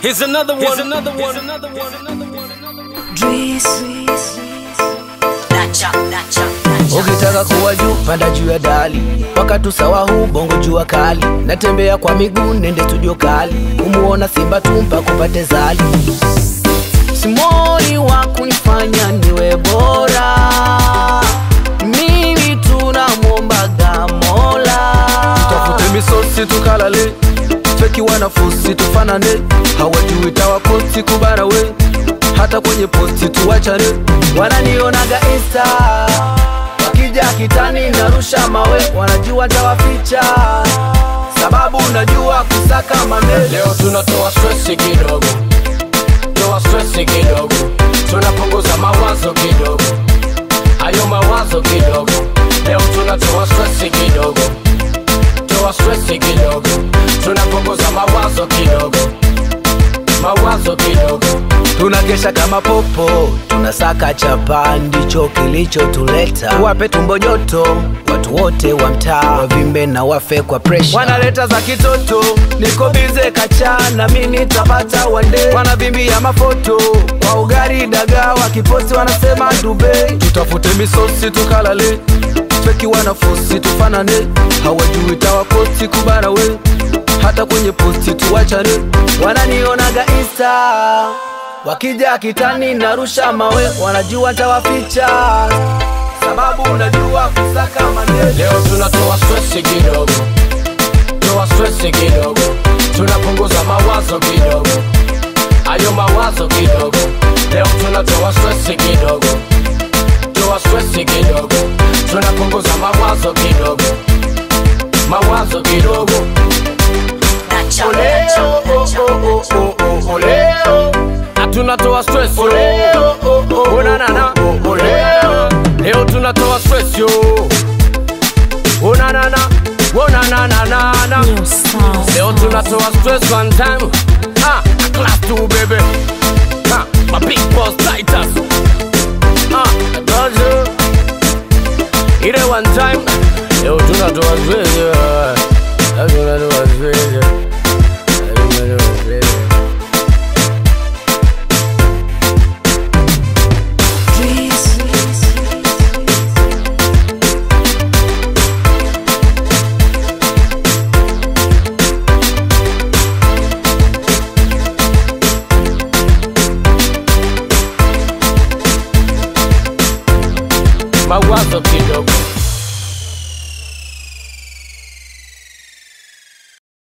Here's another one. Here's another one. Here's another one. Another one. Dacha, dacha, dacha. Ukitaka kuwa juu panda juu ya dali, wakati sawa huu bongo jua kali, natembea kwa miguu nende studio kali, kumuona Simba tumpa kupate zali, simoni wa kunifanya niwe bora, mimi tunamwombaga Mola, tafute misosi tukalale, feki wanafusi tufanane, hawajui tawakosi kubara we hata kwenye posti tuwachane, wananionaga insta wakija kitani narusha mawe, wanajua tawaficha sababu najua kusaka mane. Leo tunatoa stress kidogo, toa stress kidogo, tunapunguza mawazo kidogo, hayo mawazo kidogo. Leo tunatoa stress kidogo, toa stress kidogo, tunapunguza mawazo kidogo, mawazo kidogo. Tunakesha kama popo, tunasaka chapa, ndicho kilichotuleta. Wape tumbo joto watu wote wa mtaa, wavimbe na wafe kwa presha. Wanaleta za kitoto, niko bize kacha na mimi nitapata wande. Wanavimbia mafoto kwa ugari dagaa, wakiposti wanasema dube. Tutafute misosi tukalale, feki wanafosi tufanane, hawajui tawakosi kubara we hata kwenye posti tuwachane, wananionaga insta wakija kitani narusha mawe, wanajua tawaficha sababu najua kusaka maneno. Leo tunatoa stress kidogo, toa stress kidogo, tunapunguza mawazo kidogo, hayo mawazo kidogo. Leo tunatoa stress kidogo, toa stress kidogo, tunapunguza mawazo kidogo, mawazo kidogo. Dacha, Oleo, dacha, oh, dacha, oh, oh, dacha. oh, oh, oleo. Na tunatoa stress yo. Oh, na, na, na. Oleo. Leo tunatoa stress yo. Oh, na, na, na. Oh, na, na, na, na, na. Leo tunatoa stress one time. Ah, class two baby. Ah, my big boss Titus. Ah, dojo. Ile one time. Leo tunatoa stress yo. Leo tunatoa stress yo.